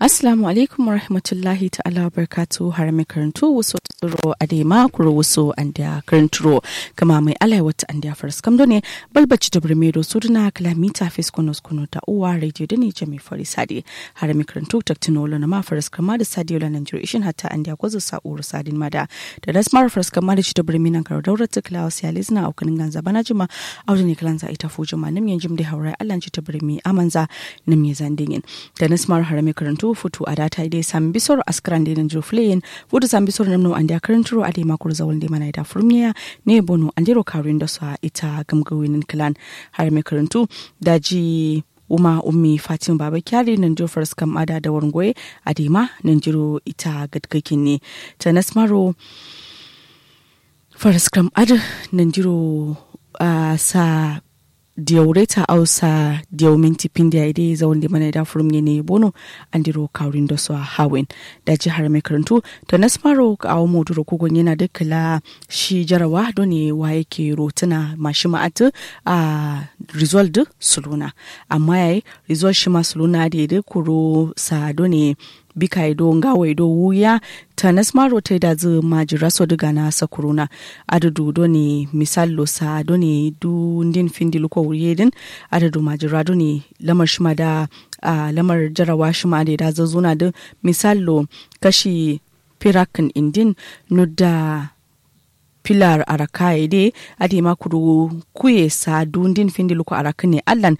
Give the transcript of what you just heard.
Assalamu alaikum wa rahmatullahi ta'ala wa barkatu har mai karantu wasu tsoro a dai makuro wasu an da karanturo kama mai alai wata an da faras kamdo ne balbaci da birmedo su duna kalamita fes kono kono da uwa radio da ne jami fari sadi har mai karantu taktinolo na ma faras kama da sadi yola nan jiro ishin hatta an da kwazo sa'uru sadin mada da das mara faras kama da ci da birmi nan karo daurar ta kilawa siyalis na aukanin ganza bana jima auda ne kalanza ita fuji ma nim yanjim da haura allan ci ta birmi amanza nim ya zandingin da nas mara har mai karantu futu a data dai sam bisor askran de nan joflein futu sam bisor namno ande karanturo ade makur zawal de mana da furmiya ne bono andiro karin da sa ita gamgawinin clan har mai karantu daji uma ummi fatima baba kyari nan jo faras kam ada da wargoye adema nan jiro ita gadgakin ne ta nasmaro faras kam ada nan jiro uh, sa diyaureta ausa diyau minti pindi ide zawon da mana da furum ne bono andiro kaurin da su a hawin da jihar mai karantu da nasmaro a awo moduro kogon yana da kala shi jarawa don ne wa yake rotuna mashi ma'atu a result suluna amma yayi result shi ma suluna da ya kuro sa don ne bika ido ngawa ido wuya ta nasmaro ta da zu majira so diga na sakuruna adadu do ne misal lo sa do ne du ndin findi luko wuye din adadu majira do ne lamar shima da uh, lamar jarawa shima da da zazuna da misal lo kashi pirakin indin no da pilar araka ide adi makuru kuye sa dundin findi luko araka ne allan